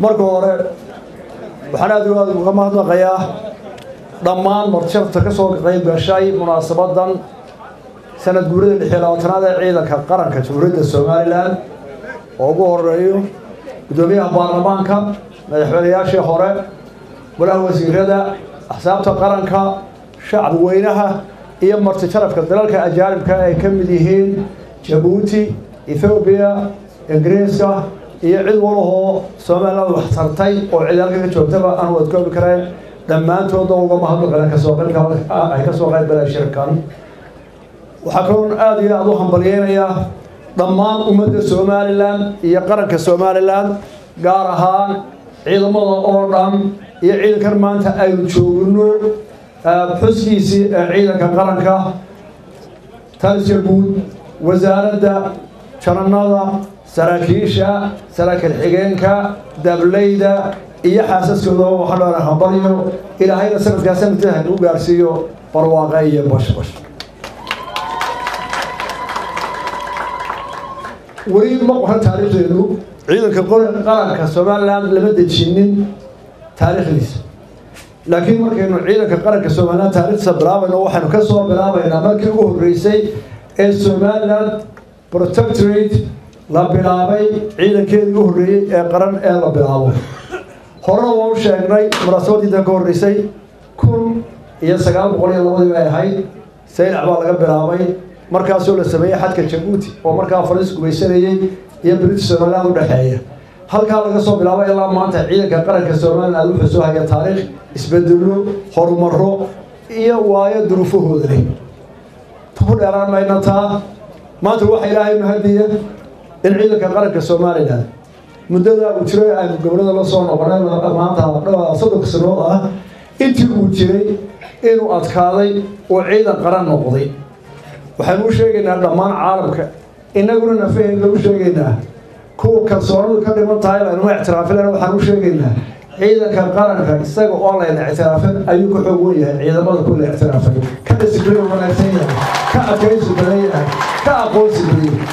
marka hore waxaan aad iyo aad uga mahadnaqayaa dhammaan martirta ka soo qayb gashay munaasabadan sanad guurida lix iyo labaatanaad ee ciidanka qaranka jamhuuriyadda somalilan oo ugu horeeyo guddoomiyaha baarlamaanka madaxweynayaashii hore golaha wasiirada axsaabta qaranka shacbi weynaha iyo marti sharafka dalalka ajaanibka ay ka mid yihiin jabuuti ethoobiya ingiriiska iyo cid walahoo somaliland wax tartay oo cid halka ka joogtaba aan wadkoobi kareen dhammaantooda uga mahadnaqeen kasoo qaybka ay ka soo qayb galeen shirkan waxaa kaloon aada iyo aada u hambalyeynayaa dhammaan ummadda somalilan iyo qaranka somalilan gaar ahaan ciidamada oo dhan iyo ciidankan maanta aynu joogno xuskiisii ee ciidanka qaranka taliska guud wasaaradda jananada saraakiisha saraakiil xigeenka dableyda iyo xaasaskooda waxaa dhoona hambalyo ilaahayna sanadkaa sanadka hagu gaarsiiyo barwaaqa iyo bashbash weli ma qoran taariikhdeedu ciidanka qaranka somalilan lama dejinin taariikhdiisa laakiin markaynu ciidanka qaranka somalilan taarikhdiisa bilaabayno waxaynu ka soo bilaabaynaa markii ugu horreysay ee somalilan protectorate la bilaabay ciidankeedii u horreeyey ee qaran ee la bilaabo horena waa u sheegnay munaasabadiidan ka horreysay kun iyo sagaal boqol iyo labadii bay ahayd saylac baa laga bilaabay markaasoo la sameeyey xadka jabuuti oo markaa fariis gumaysanayey iyo british somaliland udhexeeya halkaa laga soo bilaabo ilaa maanta ciidanka qaranka somaliland wuxuu soo haya taariikh isbedelo horumaro iyo waayo duruufahooda leh ku dheeraan mayna taa maanta waxa ilaahay mahadiya in ciidanka qaranka somalilan muddada uu jiray aynu gobolada la soo noqonay maanta soddonka sanood ah intii uu jiray inuu adkaaday oo ciidan qaran noqday waxaanu u sheegaynaa dhammaan caalamka inaguna nafaheenna u sheegaynaa kuwa kalsoonidu ka dhiman tahay laynuma ictiraafin waxaan u sheegaynaa ciidanka qaranka isaga oo layna ictiraafin ayuu ka xoog wen yahay ciidamada ku la ictiraafay ka disibliin wanaagsan yahay ka adkaysi badan yahay ka aqoonsi badan yahay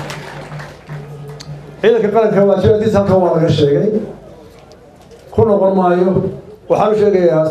ciidanka qaranka waajibaadkiisa halkan waa laga sheegay ku noqon maayo waxaan u sheegayaa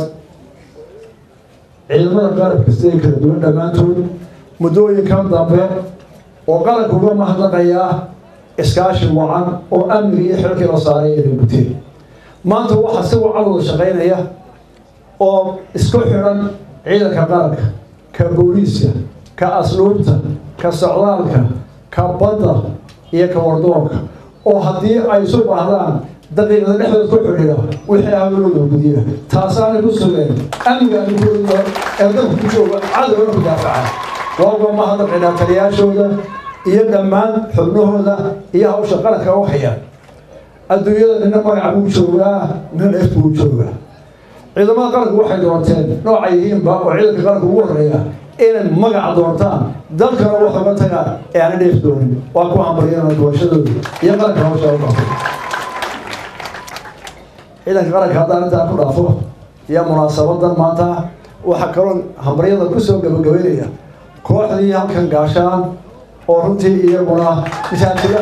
ciidamada qaranka siday kala duwan dhammaantood muddooyinkan dambe oo qaranka uga mahadnaqayaa iskaashi wacan oo amniga iyo xilkii la saaray ee guteen maanta waxaa si wacan wada shaqaynaya oo isku xidhan ciidanka qaranka ka booliiska ka asluubta ka socdaalka ka badda iyo ka wardoonka oo haddii ay isu baahdaan daqiiqada dhexdood ku xidhiidha wixii hawlooda gudiya taasaanay ku sugeen amniga anikooda ee dalka ku jooga cadowna ku daafaca waa uga mahadnaqaynaa taliyaashooda iyo dhammaan xubnahooda iyo hawsha qaranka u haya adduunyada nina magaca buu joogaa nina ef buu joogaa ciidamada qaranku waxay doonteen nooca yihiinba oo ciidanka qaranka ugu horeeya inay magaca doontaan dalkana wax uga tagaan ee aana dheef doonin waa ku hambaryana doorashadooda iyo qaranka hawsha u dhaafo ciidanka qaranka haddaan intaa ku dhaafo iyo munaasabadan maanta waxaa kaloo hambaryada kusoo gabagabeynaya kooxdii halkan gaashaan oo runtii iyaguna misaajida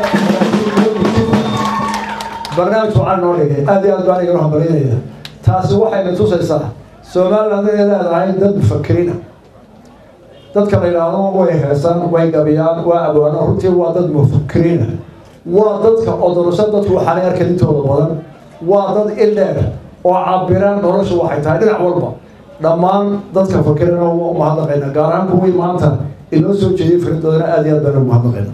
barnaamij wacan noo dhigay aad iyo aad baan igala hambalyaynaya taasi waxayna tusaysaa somaliland inay leedahay dad mufakiriina dadka la yidhaahdo way heesan way gabiyaan waa abwaano runtii waa dad mufakiriina waa dadka odorso dadku waxaanay arkan intooda badan waa dad ildheer oo cabiraan nolosha waxay tahay dhinac walba dhammaan dadka fakirina waa umahadnaqayna gaar ahaan kuwii maanta inoo soo jeediyay faridoodana aad iyo aad baan umahadnaqayna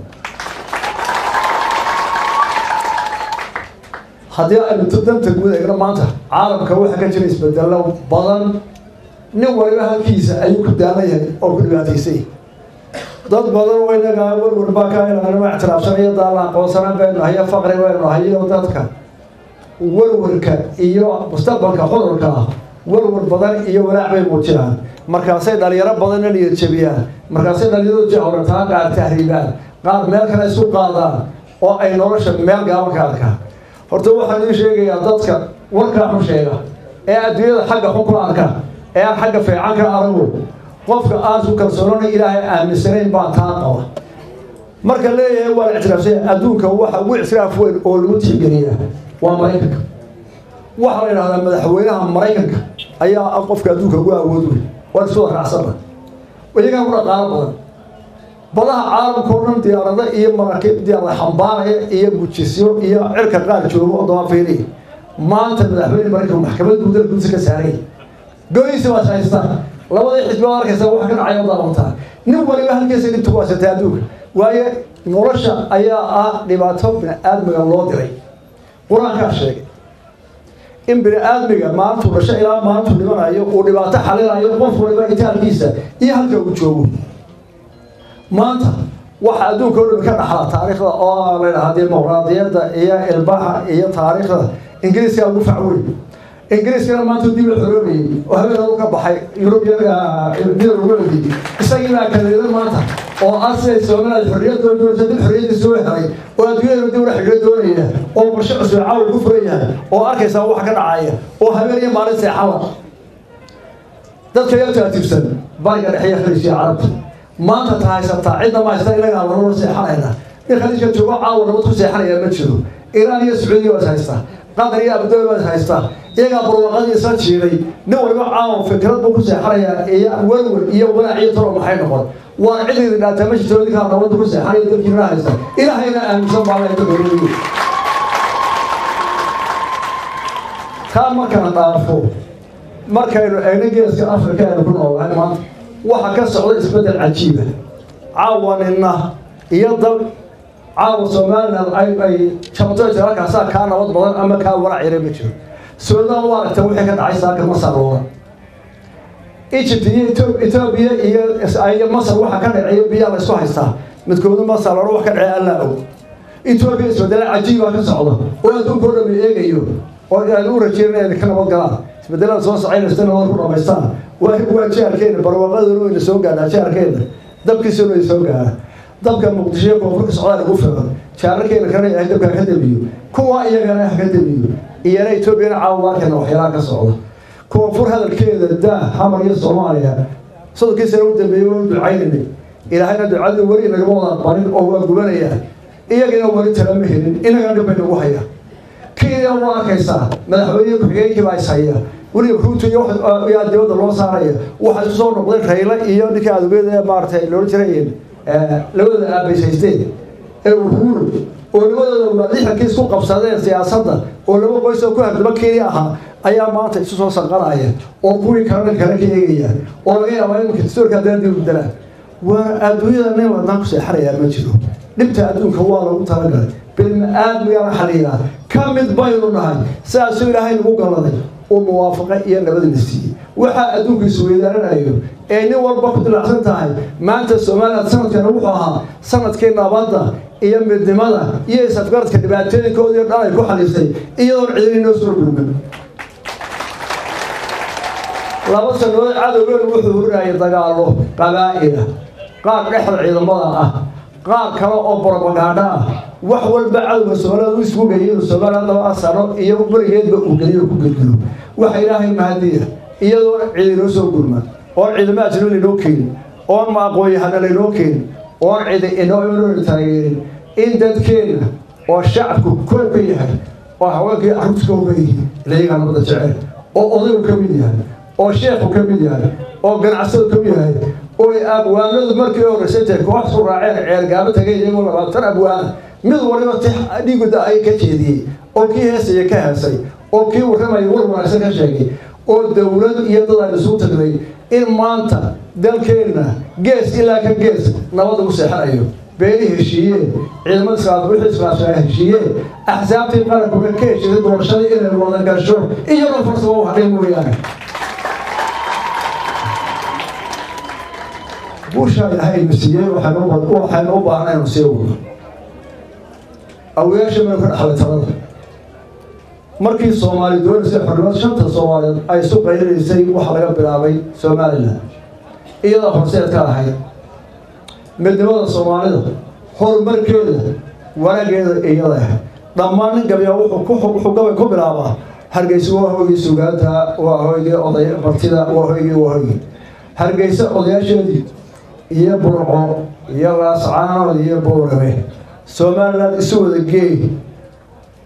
haddii aynu danta guud eegno maanta caalamka waxaa ka jira isbedelo badan nin waliba halkiisa ayuu ku daalan yahay oo ku dhibaataysay dad badan oo inaga warwar baa ka inanama ictiraafsanayo daala aqoonsanaan baynu nahay faqri baynu nahay iyo dadka warwarka iyo mustaqbalka cudurka ah warwar badan iyo walaac bay muujinaan markaasay dhalinyaro badanna niyad jabiyaan markaasay dhalinyaradu jahortaan qaar tahriibaan qaar meel kale isku qaadaan oo ay nolosha meel gaaban ka arkaan horta waxaan idiin sheegayaa dadka warkaa xun sheega ee adduunyada xagga xun ku arka ee aan xagga fiican ka arago qofka aan su kalsoonana ilaahay aaminsanayn baa taa qaba marka leeyahay waa la ictiraafsanya adduunka waxa ugu ictiraaf weyn oo lagu tixgeliyaa waa maraykanka waxaa la yidhahdaa madaxweynaha maraykanka ayaa ah qofka adduunka ugu awood wey waan isu waraacsanna iyagaa ku dhaqaalo badan badaha caalamka o dhan diyaarado iyo maraakiib diyaarada xambaaraya iyo gujisyo iyo cirka qaar joogo oo dabaafiiriya maanta madaxweyne maraykanka maxkamad guud dalka gudiisa ka saaraya goyisi baad haystaan labadii xisbi baad arkaysa wax ka dhacay oo daawantaa nin waliba halkiisa dhibta ku haysatay adduunka waayo nolosha ayaa ah dhibaato bini aadmiga loo diray qur-aankaa sheegay in bini aadmiga maalintuu dhasho ilaa maalintuu dhimanayo uu dhibaato xalinayo qof waliba itaalkiisa iyo halka uu joogo maanta waxa adduunka o dhami ka dhaxla taariikhda oo la yidhaha dimuqraadiyadda iyo ilbaha iyo taariikhda ingiriiska ugu facweyn ingiriiskana maanta dib la xoroobayay oo habeen u ka baxay yurubyadii isagii baa kaleeda maanta oo asay soomaaliya xorriyadooda doonaysa dib xorriyadii soo helay oo adduunyada dib ula xidhiidho doonaya oo qorshe cusub caawa ku furan yahay oo arkaysaa wax ka dhacaya oo habeen iyo maalin seexala dadka yaa taatiibsan bariga dhexe iyo khaliijka carabta maanta ta haysataa cidna ma haysta inagaa laloo seexanayna in khaliijka joogo caawa nabad ku seexanaya ma jiro iraan iyo sacuudiya waad haystaa qatar iyo abudoobi baad haystaa iyagaa barwaqadii isla jiiday nin waliba caawa fikrad buu ku seexanayaa iyo welwel iyo walaac iyo talo maxay noqon waa cididi dhaataa ma jirto idinkaa nabadda ku seexanaya dalkiina haysta ilaahayna aaminsan baalaytagooriyo taa markana dhaafo markaynu eegna geeska afrika aynu ku noolahay maanta waxa ka socda isbeddel cajiiba caawanina iyo dal caawa somalilan ay ay jabto halkaasaa kaa nabad badan ama kaa warac yare ma jiro suudaan u aragta wixii ka dhacay saaka masar oodan egypt iyo etoobiya iyo iyo masar waxa ka dhaceeyo biyaa la isku haystaa midkooda masar lora wax ka dhacey allaa og etoobiya isbedela cajiibaa ka socda oo adduunka o dhan la eegayo oo aan u rajeynaya inay ka nabad galaan isbedelada soo socaynaysta nabad ku dhamaystaan waa waa jaarkeena barwaaqaduna wayna soo gaadhaa jaarkeena dabkiisuna way soo gaadhaa dabka muqdisho koonfurka socdaal ugu filan jaararkeena kana yahay dabka ka damiyo kuwa iyagana ha ka damiyo iyana etoobiyana caawamarkeena waxyaalaha ka socda koonfur hadalkeeda daa xamar iyo soomaaliya soddonkii sana u dambeeyey waa u ducaynanay ilaahayna ducadii weli nagama wada aqbalin oo waa gubanayaa iyagana weli talama helin inagana dhib bay nagu hayaa kenya waa arkaysaa madaxweyne ku-xigeenkii baa is haya weliba ruuto iyo yaa dibadda loo saaraya waxaa isku soo noqday rayle iyo ninkii adugyada maaratay loola jiray labadooda aabayshaysteen ee uhuru oo labadooda waa lixankii isku qabsadeen siyaasadda oo laba qoys oo ku hardaba kenya ahaa ayaa maanta isu soo sanqanaya oo kuwii kalena kale ka eegaya oo laga yaabaa iminka dastuurka haddana dib bedelaan waa adduunyada nin ladnaan ku seexanayaa ma jiro dhibta adduunka waa lagu talagalay bilma-aadmigana xaliilaa ka mid baynu nahay sidaasuu ilaahay nagu galladay uu muwaafaqo iyo nabadna siiyey waxaa adduunka isweydaaranayo ee nin walba ku dilacsan tahay maanta somalilan sanadkana wuxuu ahaa sanadkii nabadda iyo midnimada iyo isafgaradka dhibaatooyinkoodii dhan ay ku xaliisay iyadoon cidini noo soo gurman laba sanood cadowgeenu wuxuu hurinayay dagaallo qabaa'ila qaar dhexda ciidamada ah qaar kale oo borobagaadho ah wax walba cadowga soomaalida u isku geeyay soomaaliya laba sano iyo berigeedba uu geliyo ku gelgelo waxa ilaahay mahadiya iyadoo cidi noo soo gurma oon ciidamo ajnabi laynoo keenin oon ma aqoon-yahana laynoo keenin oon cidi inoo inoo taageerin in dadkeena oo shacabku kow ka yahay oo haweenkii carruurta kow ka yihiin ilayagaa nabada jecel oo odaygu ka mid yahay oo sheekhu ka mid yahay oo ganacsadu ka mid yahay oo abwaanadu markii horreysay tahay koox su raaceen ceergaabo tagay iyagoo labaatan abwaana mid waliba ti dhiiguda ay ka jeediyey oo kii heesaya ka heesay oo kii warramaya war wanaagsan ka sheegay oo dowlad iyo dad aan isugu tagnay in maanta dalkeenna gees ilaa ka gees nabad ugu seexanayo beeli heshiiyeen ciidamada islaam wixii islaamshaa heshiiyeen axsaabtii qarankuga ka heshiisay doorashadii inay wada gasho iyadoo farsamo u hadhay mooyaane buushaa ilaahay na siiyey waxaynu u baahnay inu sii wado awayaasha maynu ka dhaxlay talada markii soomaali doonaysay xornimada shanta soomaaliyeed ay isu qayrinaysay waxa laga bilaabay somalilan iyadoo horseed ka ahayd midnimada soomaalida horumarkeeda wanageeda iyada ahayd dhammaan nin gabya wuxuu gabay ku bilaabaa hargeysa waa hoygii sugaanta waa hoygii oday martida waa hoygii waa hoygii hargeysa odayaasheedii iyo burco iyo laascaanood iyo boorame somalilan isu wada geey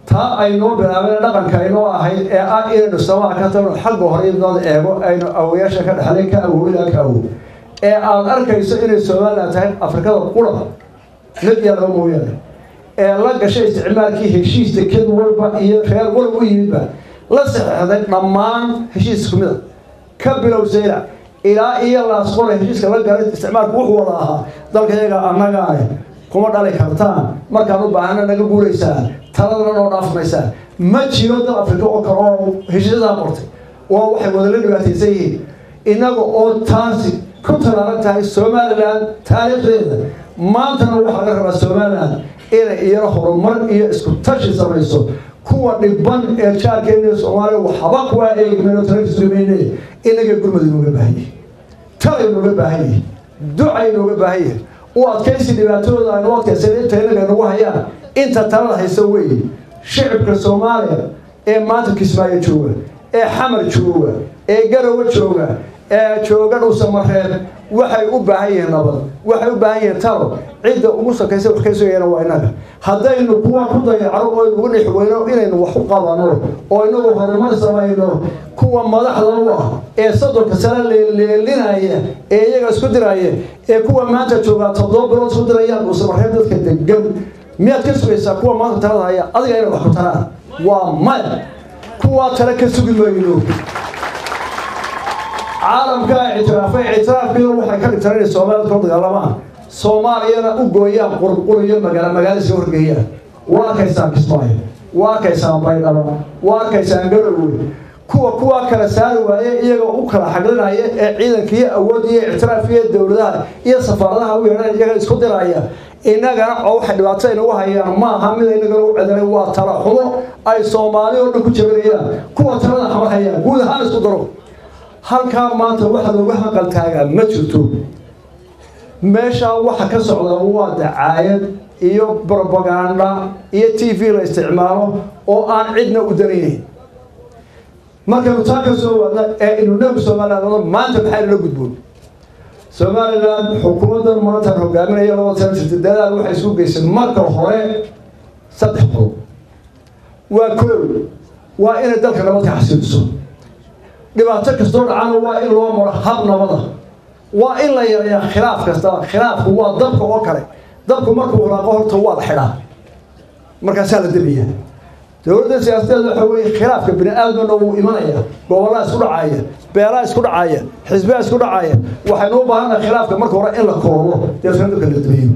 taa aynoo bilaabeen dhaqanka aynoo ahayd ee ah inaynu samaha ka tagno xagga hore inooda eego aynu awoyaasha ka dhexlay ka awow ilaa ka awow ee aad arkayso inay somalilan tahay afrikada qura mid iyo laba mooyaane ee la gashay isticmaalkii heshiis deked walba iyo reer walba u yimidba la saxeexday dhammaan heshiis isku mid a ka bilow saylac ilaa iyo laasqore heshiiska la galay isticmaalku wuxuu wada ahaa dalka iyaga annagaane kuma dhali kartaan markaan u baahana naga guuraysaan taladana noo dhaafmaysaan ma jiro dal afrika oo kale oo heshiisyadaa qortay waa waxay wadala dhibaataysan yihiin innaga oo taasi ku talaalan tahay somalilan taariikhdeeda maantana waxaa laga rabaa somalilan inay iyana horumar iyo isku tashi samayso kuwa dhiban ee jaarkeena soomaaliya waxba kuwaa eegmeno talakisumeyne inaga gurmad inooga baahan yihi tala inooga baahan yihi duca inooga baahan yihi u adkaysi dhibaatadooda aynu adkaysan inta inaga nagu hayaan inta talada haysa weeye shicibka soomaaliya ee maanta kismaayo jooga ee xamar jooga ee garowe jooga ee jooga dhuusamareeb waxay u baahan yihiin nabad waxay u baahan yihiin talo cidda ugu sakaysa wax ka sugayana waa inaga haddaynu kuwa ku dayacno oo inugu dhex weyno inaynu wax u qabano oo inagu horumar samayno kuwa madaxda u ah ee soddonka sane leeleelinaya ee iyaga isku diraya ee kuwa maanta joogaa toddoba bilood isku dirayaan dhuusamareeb dadka degan miyaad ka sugaysaa kuwa maanta talada haya adiga inay wax ku taraan waa maya kuwaa tale ka sugi mayno caalamkaa ictiraafay ictiraafkiina waxay ka dhigtaan inay soomaalida kula dagaalamaan soomaaliyana u gooyaan qurquriyo magaala magaala iska horgeeyaan waa arkaysaan kismaayo waa arkaysaan baydhabo waa arkaysaan garowe kuwa kuwa kala saari waaye iyaga u kala xaglinaya ee ciidanka iyo awood iyo ictiraaf iyo dowladaha iyo safaaradaha u yeedhan iyaga isku diraya innagana oo waxay dhibaato inagu hayaan maaha mid inagana u cedanay waa tala xumo ay soomaali oo dhan ku jabinayaan kuwa talada xamar hayaan guud ahaan isku daro halkaa maanta waxa looga hanqal taagaa ma jirto meeshaa waxa ka socda waa dacaayad iyo brobaganda iyo t v la isticmaalo oo aan cidna u danaynayn markaynu taa ka soo wadna ee inunagu somaliland maanta maxay nala gudboon somaliland xukuumaddan maantaan hogaaminaya laba sana jirta dadaal waxay isku geysay marka hore saddex qodob waa koow waa inay dalka nabadka xasiiliso dhibaato kastoo dhacana waa in loo maro hab nabada waa in la yareeyaa khilaaf kastaba khilaafku waa dabka oo kale dabku markuu hulaaqo horta waa la xidhaa markaasaa la debiya dowladda siyaasadeed waxa weeye khilaafka bini aadamna wuu imanaya gobollaa isku dhacaya beelaa isku dhacaya xisbaa isku dhacaya waxaynu u baahannaha khilaafka marka hore in la koobo deetna dadka la debiyo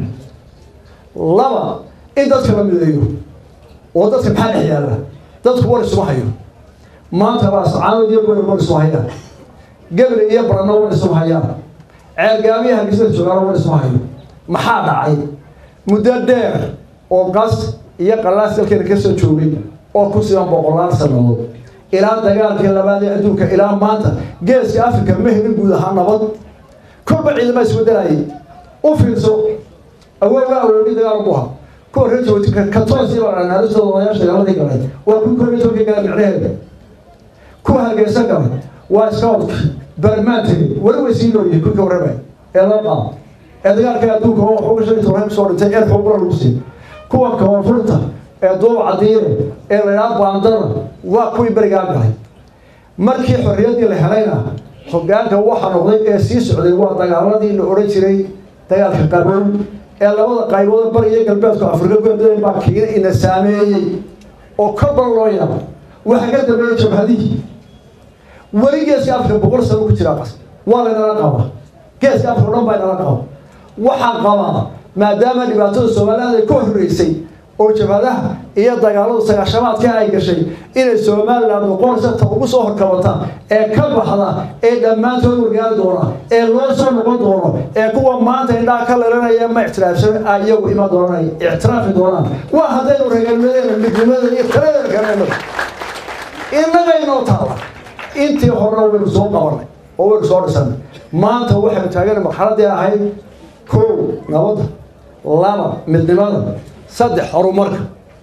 laba in dadka la mideeyo oo dadka maxaa dhex yaalla dadku war isuma hayo maanta baa sacaanood iyo goyr war isuma hayaan gabre iyo barano war isuma hayaan ceergaamiya hargeysa joogaana war isuma hayo maxaa dhacay muddo dheer oo qas iyo qalaas dalkeena ka soo joogay oo ku siban boqolaal sannadood ilaa dagaalkii labaad ee adduunka ilaa maanta geeska africa ma helin guud ahaan nabad kolba ciidama isbedelayay u fiirso awooga awoodi dagaal bu ahaa kuwa reer jabuuti katoos iyo naaristooda odayaasha dagaaladii galay waa kuwii koob iyo tobankii galay micnaheeda kuwa hargeysa galay waa scoutki barmaan tegey weli way sii nooyihin kulka warramay ee loo qaado ee dagaalka adduunka oo waxuga shan iyo toban kusoo dhintay ee xubura lagu siiyey kuwa koonfurta ee duub cadiire ee laydhaha baandana waa kuwii berigaa galay markii xorriyaddii la helayna hoggaanka waxa noqday ee sii socday waa dagaaladii la odhan jiray dagaalka qabow ee labada qaybood bari iyo galbeedku afrika ku baa kiina ina saameeyey oo korban loo yaaba waxaa ka dambeeyey jabhadihii weli geeska afrika boqol sano ku jiraa qas waa laynala qaba geeska afrika o dhan baa inala qaba waxaan qabaa maadaama dhibaatada soomaaliland ay ka horreysay oo jabhadaha iyo dagaaladu sagaashamaadka ay gashay inay somaliland noqonaysa ta ugu soo horkabata ee ka baxda ee dhammaantood wargaari doona ee loo soo noqon doono ee kuwa maanta indhaha ka leelanaya ma ictiraafsan ay iyagu iman doonaan ictiraafi doonaan waa haddaynu regalnimadeena midnimadeena iyo taladeena garanayno innagaynoo taala intii horena waynu soo qabanay oo waynu soo dhisanay maanta waxaynu taagana marxaladii ahayd kow nabadda laba midnimada saddex horumarka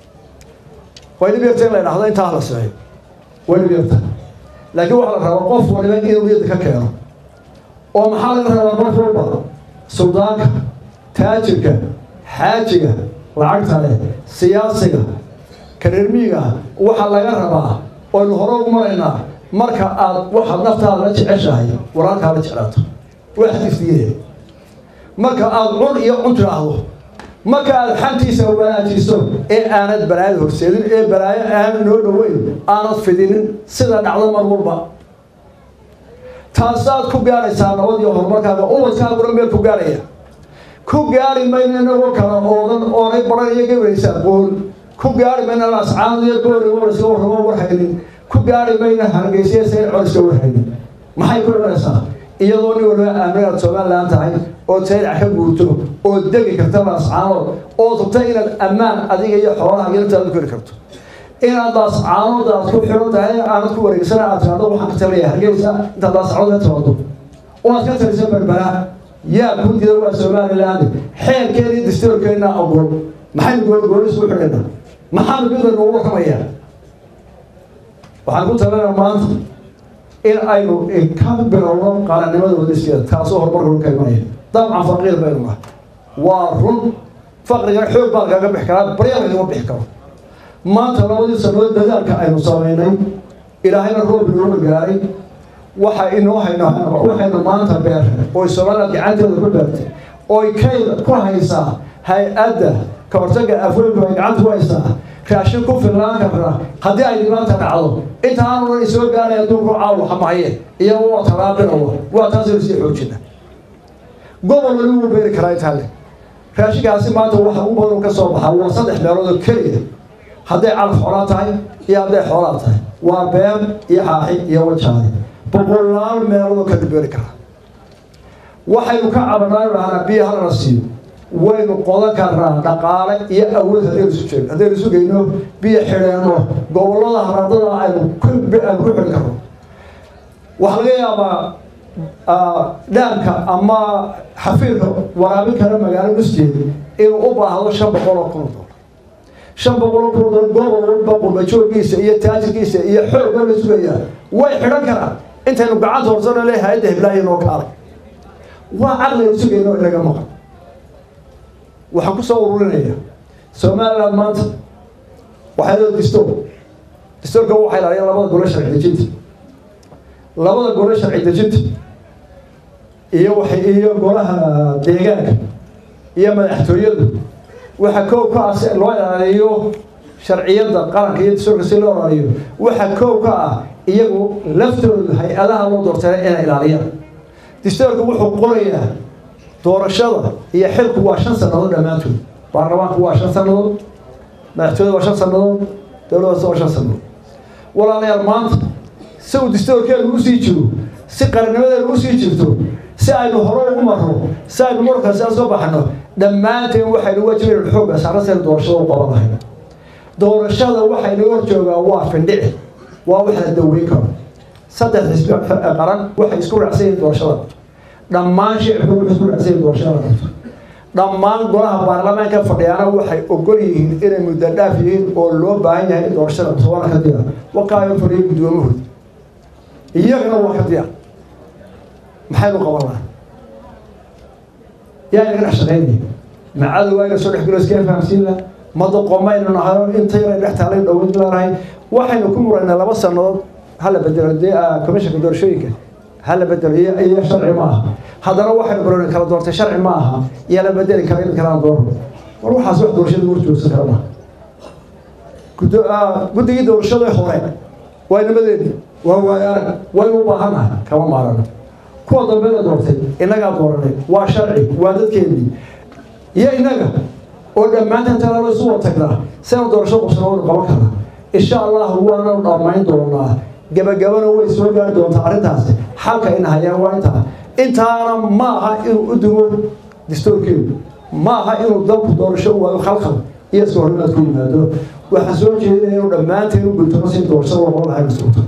way dhib yarta in la dhahdo intaa la sameeyo way dhib yarta laakiin waxaa la rabaa qof waliba inuu niyadda ka keeno oo maxaa laga rabaa qof walba suldaanka taajirka xaajiga lacagta leh siyaasiga kareermiiga waxaa laga rabaa oynu hore u maraynaa marka aad waxaad naftaada la jeceshahay walaalkaa la jeclaato waa xadiisdiye marka aad cun iyo cun tidhaahdo marka aad xantiisa wanaajiso ee aanad balaayada horseedin ee balaayo aanad noo dhoweyn aanad fidinin sida dhacdo mar walba taasaad ku gaaraysaa nabad iyo horumarkaaga ubadkaaguna meel ku gaaraya ku gaari mayno inagoo kala oodan oonay baran iyo gabaraysaa bool ku gaari mayno ascaad iyo booli wariska warramo warhaynin ku gaari mayno hargeysiya sayn coliska warhaynin maxay ku imanaysaa iyadoo nin waliba aaminaad somalilan tahay oo saylac ka guurto oo degi karta laascaanood oo tubta inaad ammaan adiga iyo xoolaha intaada ku heli karto inaad laascaanood aad ku xiran tahay aanad ku wareegsana aad timaado waxaan ka talaya hargeysa intaad laascaanood ka timaado oo aad ka talisa berbera yaa ku dida waa somaliland xeerkeena iyo dastuurkeena ogol maxaynu goolgoolis u xidhaynaa maxaanu midda noogu warramayaa waxaan ku talinaa maanta in aynu ka bilowno qaranimada wadaskeeda taasoo horumarka ka imanaya dabcan faqiir baynu nahay waa run faqrigan xoog baa lagaga bixi karaa barya lagama bixi karo maanta labadii sanood dadaalka aynu samaynay ilaahayna roob inooga gaaray waxa inoo hayno waxaynu maanta beerray oy somaliland gacanteeda ku beertay oy kayda ku haysaa hay-adda ka hortaga afweynku ay gacanta ku haysaa raashin ku fillaan karna haddii ay dhibaanta dhacdo intaanuna isoo gaaraya adduunku caawa xamaye iyaga waa talaabinawa waa taasaynu sii xoojina gobol wali wuu beeri karaa intaa le raashinkaasi maanta waxa u badan ka soo baxaa waa saddex meelood oo keliya hadday calaf xoolaa tahay iyo hadday xoolaa tahay waa beer iyo xaaxi iyo wajaadi boqolaal meelood oo kala beeri karaa waxaynu ka cabanaa dhahnaa biyo halana siiyo waynu qodan karnaa dhaqaale iyo awood haddaynu isu jeegno haddaynu isu geyno biyo xidheenno gobollada haraadada aynu aynu ku xidhi karno waxaa laga yaabaa dhaanka ama xafiirka waraabin kara magaalo nusjeeda inuu u baahdo shan boqol oo kun dolar shan boqol oo kun dolar gobol walba qurbajooggiisa iyo taajirkiisa iyo xoogga la sugayaa way xidhan karaan intaynu gacanta horsano le hay-adda hiblaayo noo kaalay waa caqliga sugayno inaga maqan waxaan ku soo ururinaya somaliland maanta waxay leedahay distoor distoorka waxaa ilaaliya labada gole sharci dejinta labada gole sharci dejinta iyo waxay iyo golaha deegaanka iyo madaxtooyadu waxa koow ka ah si loo ilaaliyo sharciyadda qaranka iyo distoorka si loo ilaaliyo waxa koow ka ah iyagu laftooda hay-adaha loo doortay inay ilaaliyaan distoorka wuxuu qorayaa doorashada iyo xilku waa shan sannadood dhammaantood baarlamaanku waa shan sannadood madaxtooyada waa shan sannadood dowladdaas waa shan sannadood walaalayaal maanta si uu distoorkeenu usii jiro si qarannimadeenu usii jirto si aynu hore ugu marro si aynu markaasi aan soo baxno dhammaanteen waxaynu wajibaynu xoogga saarna saynu doorashada u qaban lahayn doorashada waxaynu hor joogaa waa findhici waa wax la daweyn karo saddex xisbi qaran waxay isku raacsan yihiin doorashada dhammaan shicibku wuxuu isku raacsan yihiin doorashada qabto dhammaan golaha baarlamaanka fadhiyaana waxay ogol yihiin inay muddo dhaaf yihiin oo loo baahan yahay in doorashada qabto waana ka diyaar wakaayo fadhiyo guddoomahooda iyagana waa ka diyaar maxaynu qaban lahaa yaa inaga dhex shaqaynaya macadu waa ina soo dhex gelo iskee fahamsiin laha madoqomaynu nahayo inta yaray dhex taalay dhowad leenahay waxaynu ku muraynaa laba sannadood hala bedelo dee commissionka doorashooyinka hala bedelo iyo iyo sharci ma aha haddana waxaynu baroona kala doortay sharci ma aha iyo la bedeli kara in kalaan doorno war waxaas wax doorashada war joogsan kara maaha guddigii doorashada hore waa nimadeeni waa waayaarag waynu u baahannahay kama maarano kuwa dambe la doortay innagaa dooranay waa sharci waa dadkeennii iyo innaga oo dhammaantan talaalo isu wada tagnaa saynu doorasho qabsana waynu qaban karnaa insha allahu waanu dhammayn doonaa gabagabana way soo gaari doontaa arrintaasi xalka ina hayaan waa intaa intaana ma aha inuu u dumo distoorkeedu ma aha inuu dalku doorasho u waayo khalkhal iyo iska horrimaad ku yimaado waxaan soo jeedinaya inuu dhammaanteen u gultamo si doorashada loo qaban lahay masuulta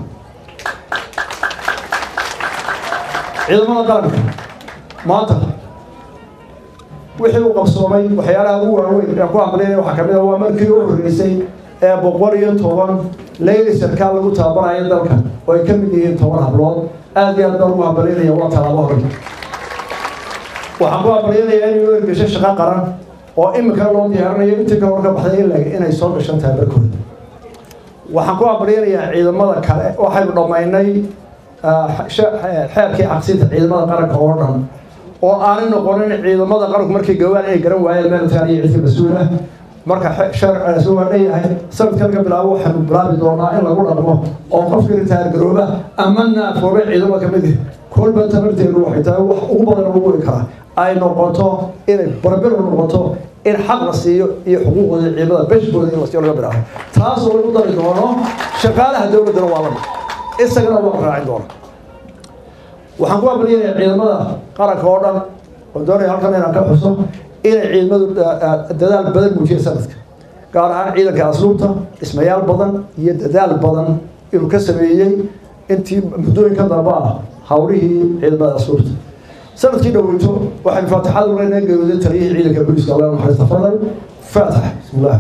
ciidamada qaranka maanta wixii uu qabsoomay waxyaalaha ugu waaweyn aan ku hamlinaya waxaa kamid ah waa markii u horreysay ee boqol iyo toban leyli sarkaal lagu tababarayo dalka oo ay ka mid yihiin toban hablood aad iyo aad baan ugu hambalinaya waa tallaabo hore waxaan ku hambalinayaa inuu ergesho shaqo qaran oo imika loo diyaarinayo intii ka hor ka baxday ilaa inay soo gashan tahay barkooda waxaan ku abaryanayaa ciidamada kale waxaynu dhammaynay xeerkii cabsinta ciidamada qaranka oo dhan oo aanay noqonin ciidamada qaranku markay gawaan inay garan waayeen meelkaan iyo cidka mas-uul ah marka sharcigaasi waa dhanyahay sanadkan ka bilaabo waxaanu bilaabi doonaa in lagu dhaqmo oo qofka ritaargarooba ama naafoobe ciidamada ka mid kolba tabarteedu waxay tahay wax ugu badan lagu weri karaa ay noqoto inay barbir noqoto in xaq la siiyo iyo xuquuqooda ciidamada beshkooda in la siiyo laga bilaabo taas oo lagu dari doono shaqaalaha dowladdana waa lamid isagana waa raacin doona waxaan ku abaliyanayaa ciidamada qaranka oo dhan oo doonaya halkan inaan ka xuso inay ciidamadu dadaal badan muujiyeen sanadka gaar ahaan ciidanka asluubta dhismayaal badan iyo dadaal badan inuu ka sameeyey intii muddooyinka dambe ah hawlihii ciidamada asluubta sanadkii dhoweyto waxaynu faatixada uleynaa geerooday taliyihii ciidanka booliska allah naxariista fadal faatax bismillah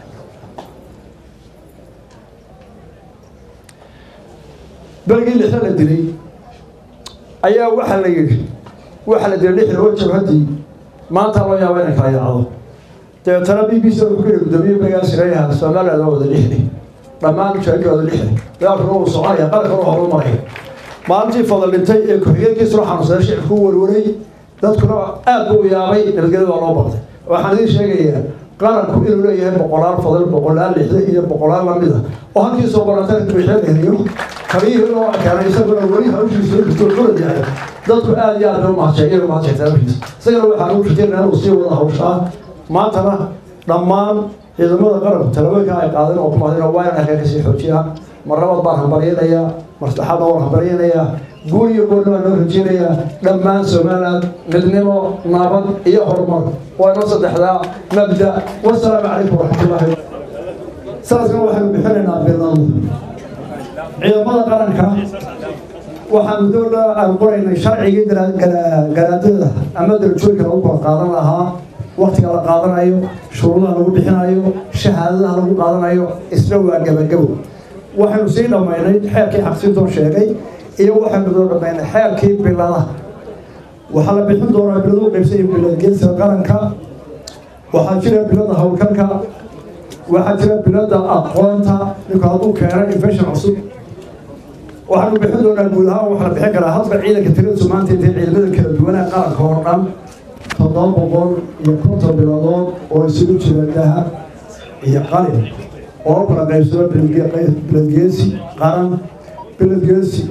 berigii lixda la dilay ayaa waxaa la yidhi waxaa la dilay lixda oo jabhadii maanta loo yaaba inay kala yaacdo dabeetana b b c wuxuu ku yidhi gudoomiye berigaa sireeyaha somaliland oo wada lixday dhammaan mujaahidka wada lixday dagaalkuna wuu soconaya qarankuna waa horumaraya maalintii fadal dhintay ee ku-xigeenkiisuna xanuunsaday shicibku u warwaray dadkuna aad buu yaabay nabadgelyada waa loo baqday waxaan idiin sheegayaa qaranku inuu leeyahay boqolaal fadal boqolaal lixda iyo boqolaal lamid ah oo halkii soo barantan bixinayo kaliyihii loo keenay isaguna weli hawshiisa jirto xulad yahay dadku aad iyo aad bay umahadsheen umahadshaytaa hawshiisa isagana waxaan u rajeynaa inuu sii wada hawshaa maantana dhammaan ciidamada qaranku talabooyinka ay qaadeen oo kumaadeen waa inaan halkaa kasii xoojiyaan mar labaad baan hambaryanayaa mar saddexaadna waan hambaryanayaa guul iyo goolna baan noo rajeynayaa dhammaan somaliland midnimo nabad iyo horumar waa inoo saddexdaa mabda wasalaamu calaykum waraxmatullaahi sanadkan waxaynu bixinaynaa bilan ciidamada qaranka waxaanu dowla aan qoraynay sharcigii garaadada ama darajooyinka lagu kala qaadan lahaa waktiga la qaadanayo shuruudaha lagu bixinayo shahaadadaha lagu qaadanayo isna waa gabagabo waxaynu sii dhammaynay xeerkii xaqsintoo sheegay iyo waxaynu soo dhammaynay xeerkii biladaha waxaa la bixin doonaa biladu qaybsay bilad geesiga qaranka waxaa jira bilada howlkarka waxaa jira bilada aqoonta ninku hadduu keeno infection cusub waxaanu bixin doonaa guud ahaan waxaa la bixin karaa hadba ciidanka tiradiisu maanta intay ciidamada kala duwanaa qaranka oo dhan toddoba boqol iyo konton biladood oo isugu jira dahab iyo qalin oo kala qaybsado biladgeesi qaran biladgeesi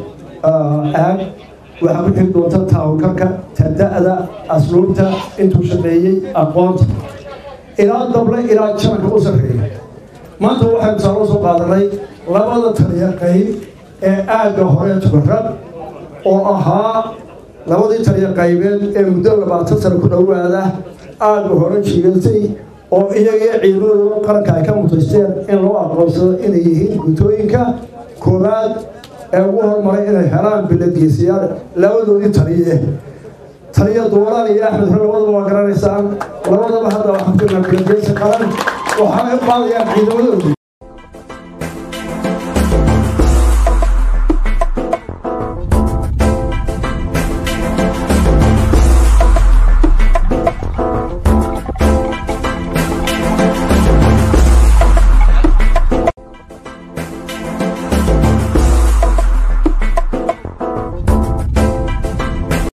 aag waxaa ku xigi doonta taawulkarka tada'da asluubta intuu shaqeeyey aqoonta ilaa dable ilaa jananka u sarreeya maanta waxaynu saaloo soo qaadanay labada taliya qayb ee aagga hore tukarad oo ahaa labadii taliya qaybeed ee muddo labaatan sano ku dhowaada aagga hore jiigatay oo iyagii ciidamadooda qaranka ay ka mutaysteen in loo aqoonsado inay yihiin gutooyinka koowaad ee ugu hormaray inay helaan biladgeesiyaal labadoodii taliye taliya duulaan iyo axmed hore labadaba waa garanaysaan labadaba hadda waxaan ku jirnaa biladgeesi qaran waxaanay u qaadayaan ciidamadoodii